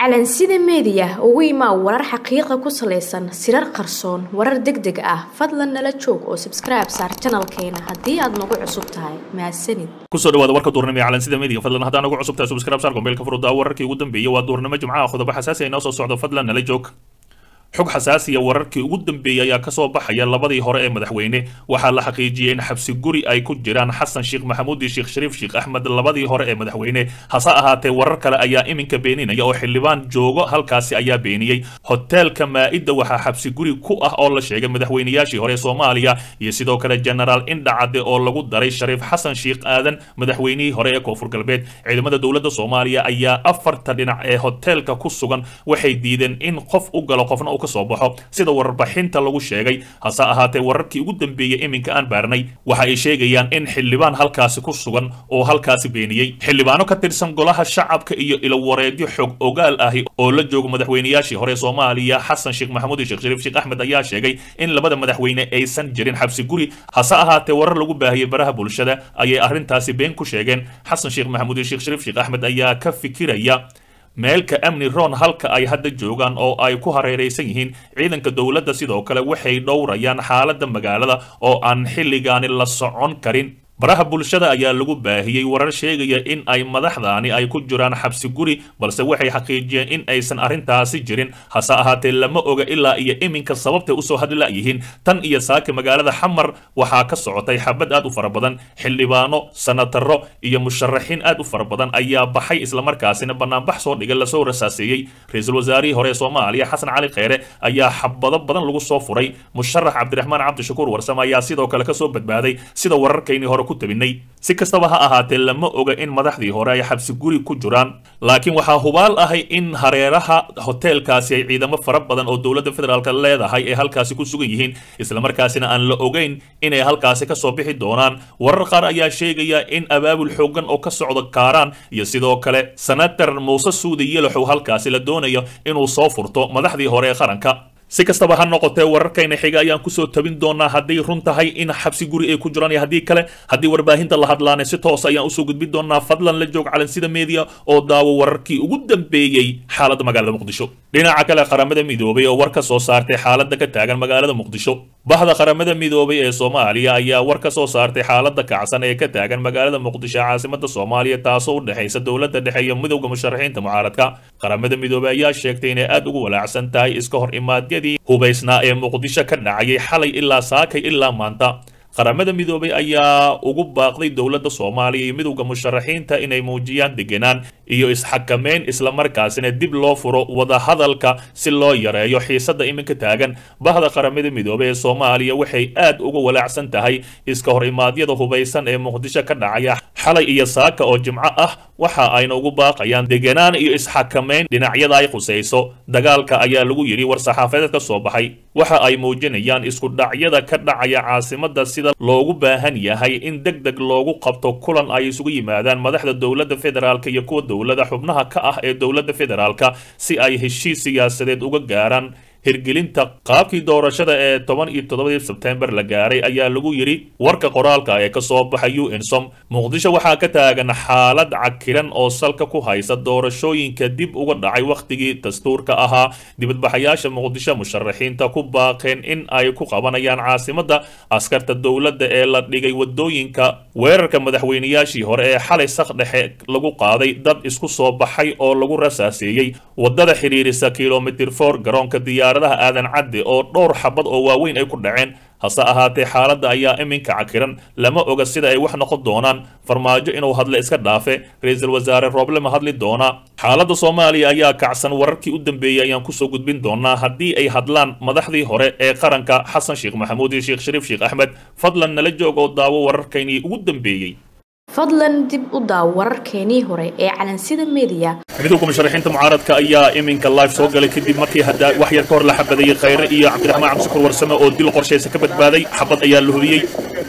calansida meediya ugu imaa warar xaqiiqa ku salaysan sirar qarsoon warar deg deg ah fadlan nala joog oo sabskribe saar janalkeena haddii aad nagu cusub tahay mahadsanid kusoo dhawaada warka duurnimo ee calansida meediga fadlan haddaan ugu cusub tahay subscribe saar gombeelka furudda wararkii ugu dambeeyay waa duurnimo jimcaha qodobo xasaasi ay noo soo socdo fadlan nala joog xog xasaasiya wararkii ugu dambeeyey ayaa kasoo baxaya labadii hore ee madaxweyne waxaa la xaqiijiyey in xabsi guri ay ku jiraan xasan sheekh maxamuud iyo sheekh shariif sheekh axmed labadii hore ee madaxweyne hase ahaatee warar kale ayaa iminka beeninaya oo xildhibaan joogo halkaasi ayaa beeniyey hoteelka maa-ida waxaa xabsi guri ku ah oo la sheegay madaxweynayaashii hore ee soomaaliya iyo sidoo kale genaraal indhacade oo lagu daray shariif xasan sheekh aadan madaxweynihii hore ee koonfur galbeed ciidamada dowladda soomaaliya ayaa afarta dhinac ee hoteelka ku sugan waxay diideen in qof u galo qofna kasoo baxo sida warbixinta lagu sheegay hase ahaatee wararkii ugu dambeeyey iminka aan baarnay waxa ay sheegayaan in xildhibaan halkaasi ku sugan oo halkaasi beeniyey xildhibaano ka tirsan golaha shacabka iyo ilowareedyo xog ogaal ahi oo la joogo madaxweynayaashii hore soomaaliya xasan sheekh maxamuud iyo sheekh shariif sheekh axmed ayaa sheegay in labada madaxweyne aysan jirin xabsi guri hase ahaatee warar lagu baahiyey baraha bulshada ayay arrintaasi been ku sheegeen xasan sheekh maxamuud iyo sheekh shariif sheekh axmed ayaa ka fikiraya meelka amni ron halka ay hadda joogaan oo ay ku hareeraysan yihiin ciidanka dowladda sidoo kale waxay dhowrayaan xaaladda magaalada oo aan xilligaani la socon karin baraha bulshada ayaa lagu baahiyey warar sheegaya in ay madaxdaani ay ku jiraan xabsi guri balse waxay xaqiijiyeen in aysan arrintaasi jirin hase ahaatee lama oga ilaa iyo iminka sababtay usoo hadlayihiin tan iyo saaka magaalada xamar waxaa ka socotay xabad aad u fara badan xildhibaano sanataro iyo musharaxiin aad u fara badan ayaa baxay islamarkaasina banaanbax soo dhiga lasoo rasaaseeyey ra-iisul wasaarihii hore ee soomaaliya xasan cali kheyre ayaa xabado badan lagu soo furay musharax cabdiraxmaan cabdishakuur warsame ayaa sidoo kale kasoo badbaaday sida wararkaynii hore si kastaba ha ahaatee lama oga in madaxdii hore ay xabsi guri ku jiraan laakiin waxaa hubaal ahay in hareeraha hoteelkaasi ay ciidamo fara badan oo dowladda federaalk leedahay ay halkaasi ku sugan yihiin islamarkaasina aan la ogeyn inay halkaasi kasoo bixi doonaan warar qaar ayaa sheegaya in abaabul xoogan oo ka socdo kaaraan iyo sidoo kale senator muuse suudi yelaxow halkaasi la doonayo inuu soo furto madaxdii hore ee qaranka si kastaba ha noqotee wararkayna xiga ayaan kusoo tabin doonaa hadday run tahay in xabsi guri ay ku jiraan iyo haddii kale haddii warbaahinta la hadlaanay si toos ayaan usoo gudbin doonaa fadlan la joog calansida media oo daawo wararkii ugu dambeeyey xaaladda magaalada muqdisho dhinaca kale qaramada midoobay oo war ka soo saartay xaaladda ka taagan magaalada muqdisho bahda qaramada midoobay ee soomaaliya ayaa war ka soo saartay xaaladda kacsan ee ka taagan magaalada muqdisho caasimada soomaaliya taasoo u dhexaysa dowladda dhexe iyo midowda musharaxiinta mucaaradka qaramada midoobay ayaa sheegtay inay aad ugu walaacsan tahay iska hor imaadya hubaysnaa ee muqdisho ka dhacayay xalay ilaa saakay ilaa maanta qaramada midoobay ayaa ugu baaqday dowladda soomaaliya iyo midowda musharaxiinta inay muujiyaan degenaan iyo isxakameyn islamarkaasina dib loo furo wadahadalka si loo yareeyo xiisadda iminka taagan bahda qaramada midoobey ee soomaaliya waxay aad uga walaacsan tahay iska hor imaadyada hubaysan ee muqdisho ka dhacaya xalay iyo saaka oo jimco ah waxa ayna ugu baaqayaan degenaan iyo isxakameyn dhinacyada ay khusayso dagaalka ayaa lagu yidhi war-saxaafadeed ka soo baxay waxa ay muujinayaan isku dhacyada ka dhacaya caasimada sida loogu baahan yahay in deg deg loogu qabto kulan ay isugu yimaadaan madaxda dowladda federaalk iyo kuwa dowlada xubnaha ka ah ee dowladda federaalka si ay heshiis siyaasadeed uga gaaraan hirgelinta qaabkii doorashada ee toban iyo toddobadii sebtembar la gaaray ayaa lagu yidhi warka qoraalka ee kasoo baxay u nsom muqdisho waxaa ka taagan xaalad cakiran oo salka ku haysa doorashooyinka dib uga dhacay wakhtigii dastuurka ahaa dibadbaxayaasha muqdisho musharaxiinta ku baaqeen in ay ku qabanayaan caasimada askarta dowladda ee la dhigay wadooyinka weerarka madaxweynayaashii hore ee xalay sak dhexe lagu qaaday dad isku soo baxay oo lagu rasaaseeyey wadada xidhiirisa kilomitir for garoonka diyaar adaha aadan cadde oo dhowr xabad oo waaweyn ay ku dhaceen hase ahaatee xaaladda ayaa iminka cakiran lama oga sida ay wax noqon doonaan farmaajo inuu hadle iska dhaafe ra-iisul wasaare rooble ma hadli doonaa xaaladda soomaaliya ayaa kacsan wararkii u dambeeyey ayaan kusoo gudbin doonaa haddii ay hadlaan madaxdii hore ee qaranka xasan sheekh maxamuud iyo sheekh shariif sheekh axmed fadlan nala joog oo daawo wararkaynii ugu dambeeyey fadlan dib u daaw wararkeenii hore ee calansida media midowga musharaxiinta mucaaradka ayaa iminka live soo galay kadib markii hadda wax yar ka hor la xabadeeyey khayre iyo cabdiraxmaan cabdishakuur warsame oo dil qorshaysa ka badbaaday xabad ayaa la hubiyey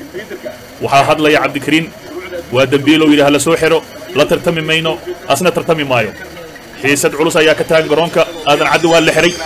waxaa hadlaya cabdikariin waa dembiilow yidhi ha la soo xiro la tartami mayno asna tartami maayo xiisad culus ayaa ka taagan garoonka aadan caddi waa la xiray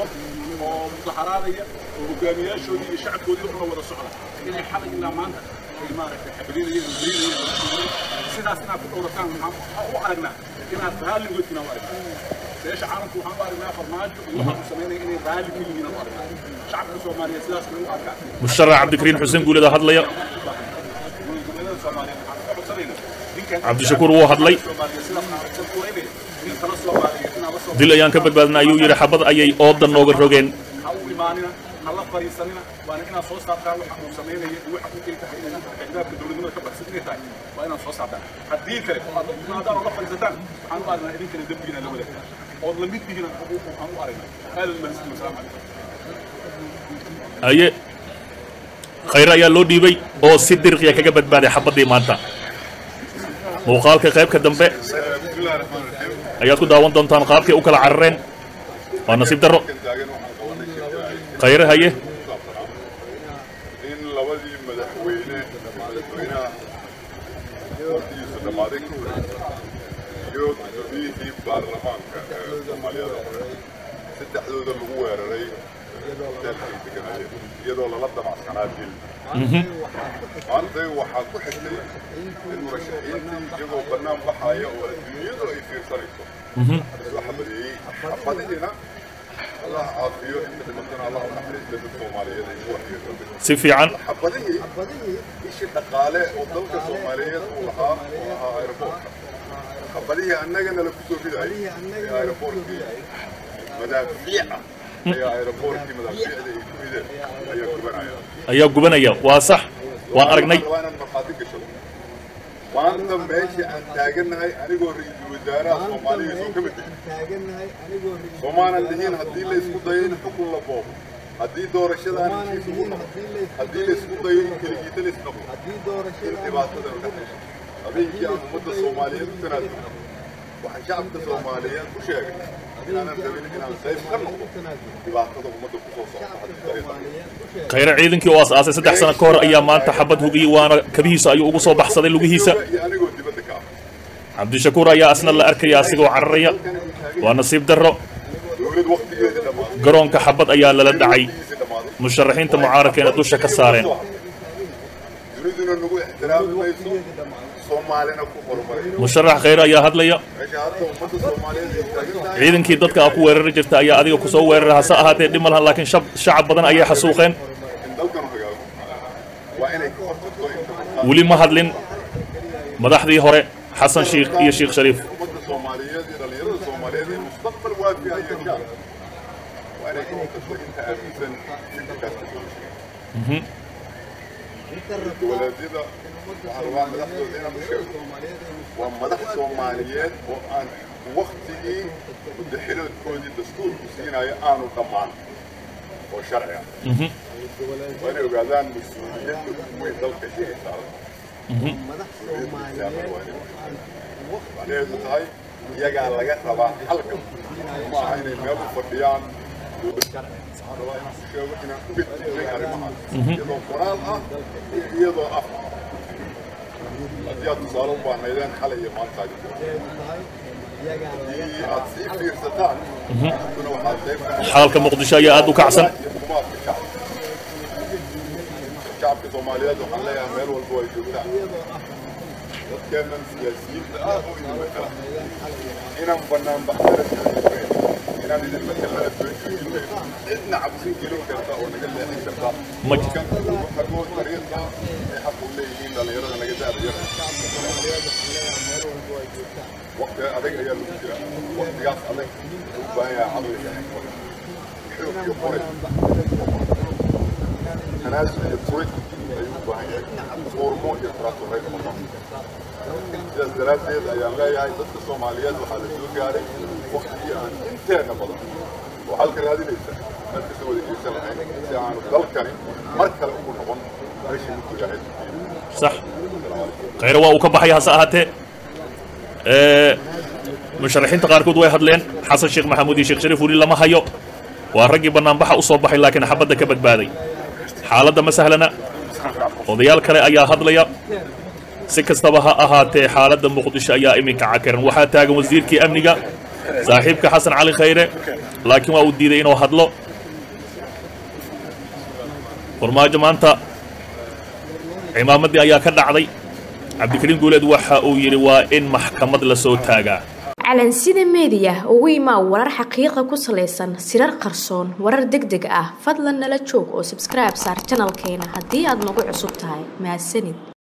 hogaamiyaashoodii iyo shacabkoodii una wada socda inay xalay ilaa maanta ay maaragtay xabadinayeen marinayeen sidaas inaad ku dhowrataan waxaan u aragnaa inaad raalligoodkina u aragnaa beesha caalamku waxaan u aragnaa farmaajo iyo waxaan u samaynaya inay raalli ka yihiin u aragnaa shacabka soomaaliyeed sidaas bay u arkaa musharax cabdikariin xuseen guuleda hadlaya dowladda soomaaliyeed waxaan ka codsanaynaa ninkan cabdishakuur wuu hadlay soomaaliyeed sidaas maaragtay u weynaya nin kala soomaaliyeed inaa la soo dil ayaan ka badbaadna ayuu yidhi xabad ayay oodan nooga rogeen ha u imaanina ha la fariisanina waana inaad soo saartaan waxa uu samaynaya iyo waxa uu ay tahay inay xigdaabka dowladnimada ka baxsan inay tahay waa inaad soo saartaan haddii kale oo aad imaadaan oo la fariisataan waxaan u aragnaa idinkana dembigiina la wadaagtaan ood la mid tihiin aan u aragnaa aad u mahadsan wasalaamu calaykum haye khayre ayaa loo dhiibay oo si dirqiya kaga badbaaday xabaddii maanta muuqaalka qaybka dambe ayaad ku daawan doontaan qaabkay u kala carareen waa nasiib darro khayre haye in labadii madaxweyne madaxweynaha waqtigiisu dhammaaday ka hor iyo gudoomiyihii baarlamaanka ee soomaaliyada hore saddexdooda lagu weeraray hoteelkay deganayeen iyadoo lala damacsanaa dil maanta waxaa ku xigtay in murashaxiintii iyagoo bannaan baxaya oo adduunyadu ay fiirsanayso soo xabadeeyey xabadihiina allah caafiyo inta dhimatana allah u naxariista dad soomaaliyeed ay ku waxyeelooday si fiican xabadihii ishii dhaqaale oo dalka soomaaliyeed uu lahaa oo ahaa aeroboortka xabadihii annagana la kusoo ridayay ee aeroboortkii madaafiica ayaa aeroboortkii madaafiicda ay ku rideen ayaa gubanaya ayaa gubanaya waa sax waan aragnay waa inaan markhaati gashado maanta meesha aan taagannahay anigoo ra-iisul wasaaraha soomaaliya soo ka mid yahay soomaanan dhihin haddii la isku dayo in xukun la boobo haddii doorashadaan heshiis ugu noqdo haddii la isku dayo in keligiita la isnoqdo in dhibaatada u dhexayso habeenkii aan ummadda soomaaliyeed u tanaadulno waxaan shacabka soomaaliyeed ku sheegay inaanan rabin inaan qayb ka noqdo dhibaatada ummadda ku soo socota haddii dariiqa khayre ciidankii oo aas-aasay saddex sano ka hor ayaa maanta xabad hugiyey waana kabihiisa ayuu ugu soo baxsaday lugihiisa iyo anigoo dibadda ka ah cabdishakuur ayaa asna la arkaya asigoo cararaya waa nasiib darro dowlad waqtigeedii dhammaaday garoonka xabad ayaa lala dhacay waqtigiisii dhammaaday musharaxiinta mucaaradkeena dusha ka saareen duniduna nagu ixtiraami mayso soomaalina ku horumaray musharax khayre ayaa hadlaya meesha hadda ummadda soomaaliyeed ay taagan tahay ciidankii dadka a ku weerari jirta ayaa adiga ku soo weerara hase ahaatee dhib ma lahan laakiin shab shacab badan ayay xasuuqeen in dalkanu hagaago waa inay ka hortagto inta markaa weli ma hadlin madaxdii hore xasan shiikh iyo sheekh shariif ummadda soomaaliyeed iyo dhallinyarada soomaaliyeed ee mustaqbal waafi ay yeeshaan waa inay ka hortagto inta aaminsan fikirkaas ka doorashay walaadada waxaan rabaa madaxdooda inaan u sheego waa madax soomaaliyeed oo aan waktigii mudaxiloodkoodii dastuurku siinaya aanu dhammaan oo sharci ah waa inay ogaadaan mas-uuliyadda ugu weyn dalka inay saaran macnaheedu tahay iyagaa laga rabaa halkan ma aha inay meel u fadhiyaan waxaan rabaa inaan ku sheego inaan u beddelnay arrimahaas iyadoo qoraal ah iyo iyadoo af ah haddii aad tusaale u baahnaydeen xalay iyo maanta aad haddii aad sii fiirsataan idinkuna waxaad qayb ka noqon xalalka muqdisho ayaa aad u kacsan iyo xukuumaadka shacabka shacabka soomaaliyeed waxaan leeyahay meel walba ay joogtaan dadkeennan siyaasiyiinta ah oo idin matala inaan bannaan baxsana joojinayn inaan idin matalana soo joojinayn cidna cabsi gelin karta oo naga leexin karta Ma- dadkan xagoo dariiqa ay xaq u leeyihiin dhallinyarada naga daadayara waqti adag ayaa lagu jira waqtigaas adag wuxuu u baahan yahay caqli iyo xikmad xoog iyo qoray tanaasul iyo furid ayuu u baahan yahay foormo iyo taraaturay kama noqon sidaas daraaddeed ayaan leeyahay dadka soomaaliyeed waxaa la soo gaaray waqtigii aan inteena badan oo halka raadinaysa meel kasoo wada jeesan lahayn si aanu dalkani mar kale ugu noqon meeshii mudku ilaahay sax khayre waa uu ka baxay hase ahaatee ee, musharaxiinta qaarkood way hadleen xasan sheekh maxamuud iyo sheekh shariif weli lama hayo waa raggii bannaanbaxa u soo baxay laakiin xabadda ka badbaaday xaaladda ma sahlana odayaal kale ayaa hadlaya si kastaba ha ahaatee xaaladda muqdisho ayaa iminka cakaran waxaa taagan wasiirkii amniga saaxiibka xasan cali khayre laakiin waa uu diiday inuu hadlo farmaajo maanta cimaamadii ayaa ka dhacday cabdikariin guuleed waxa uu yidhi waa in maxkamad la soo taagaa calansida meediya ugu imaa warar xaqiiqa ku salaysan sirar qarsoon warar deg deg ah fadlan nala joog oo sabskribe saar janalkeena haddii aad nagu cusub tahay mahadsanid